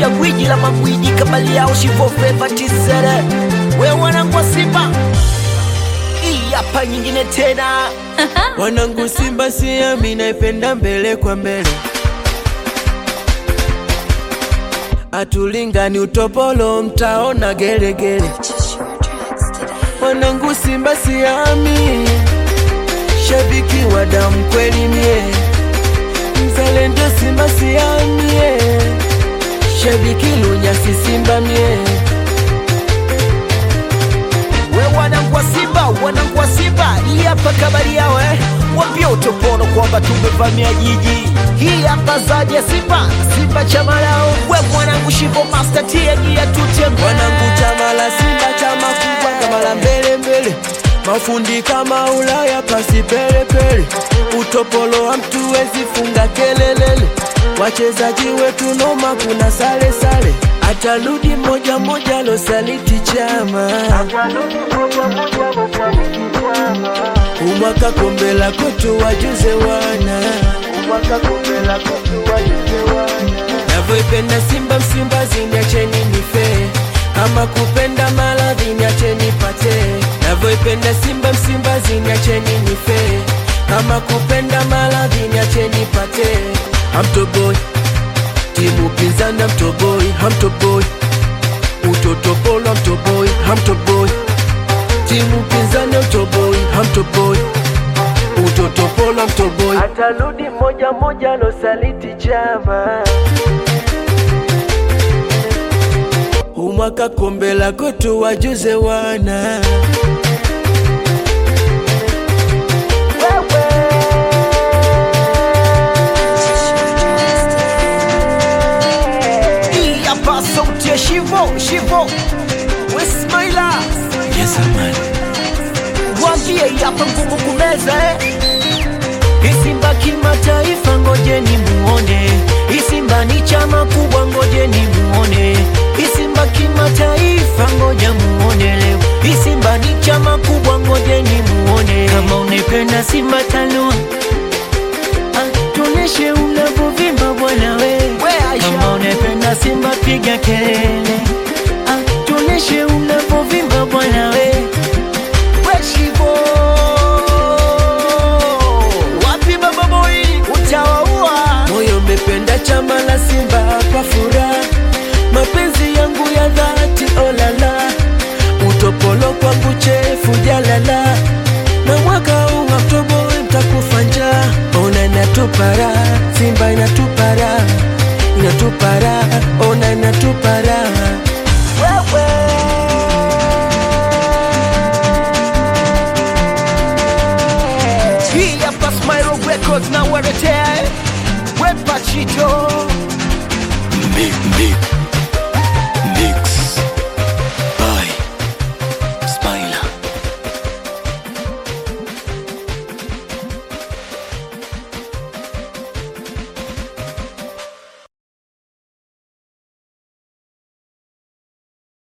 sauti ya gwiji la magwiji kabali yao shivofeva tisere we wanangu wa Simba, hii hapa nyingine tena Wanangu Simba siami naipenda mbele kwa mbele, atulingani utopolo mtaona gelegele. Wanangu Simba siami, shabiki wa damu kweli mie, mzalendo Simba siamie, shabiki lunyasi Simba mie we wanangu wa Simba, wanangu wa Simba, hii hapa kabari yao eh. Wambia utopono kwamba tumevamia jiji. Hii hapa zaidi ya Simba, Simba chama lao. We mwanangu Shivo Master tiagia tutembe. Wanangu chama la Simba chama kubwa kama la mbele mbele, mafundi kama Ulaya pasi pele pele, utopolo wa mtu wezi funga kelelele, wachezaji wetu noma, kuna sale sale, atarudi moja moja losaliti chama umwaka kombe la kwetu wajuze wana navyoipenda Simba Msimbazi, niacheni nife kama kupenda maradhi, niacheni pate. Navyoipenda Simba Msimbazi, niacheni nife kama kupenda maradhi, niacheni pate. Hamtoboi timu pinzani, hamtoboi, hamtoboi utotopolo, hamtoboi, hamtoboi timu pinzani, hamtoboi, hamtoboi utotopolo, hamtoboi atarudi moja moja, losaliti chama umwaka kombe la kwetu wajuze wana Hii hapa sauti ya Shivo, Shivo. We Smaila, yes, man. wambie hii hapa ngumu kumeza eh. Hii Simba kimataifa, ngojeni muone. Hii Simba ni chama kubwa, ngojeni muone. Hii Simba kimataifa, ngoja muone leo. Hii Simba ni chama kubwa, ngojeni muone. Kama unaipenda Simba tanua Ah, tuoneshe unavyovimba bwana we. Kama unaipenda Simba piga kelele. Ah, tuoneshe unavyovimba bwana we. We Shivo, wapi baba boy, utawaua. moyo umependa chama la Simba kwa furaha, mapenzi yangu ya dhati olala, utopolo kwangu chefu jalala, na mwaka huu Oktoba mtakufa njaa, ona inatupara, Simba inatupara, inatupara, ona inatupara Wewe. Hii hapa Smile Records na waletea eh. We Pachito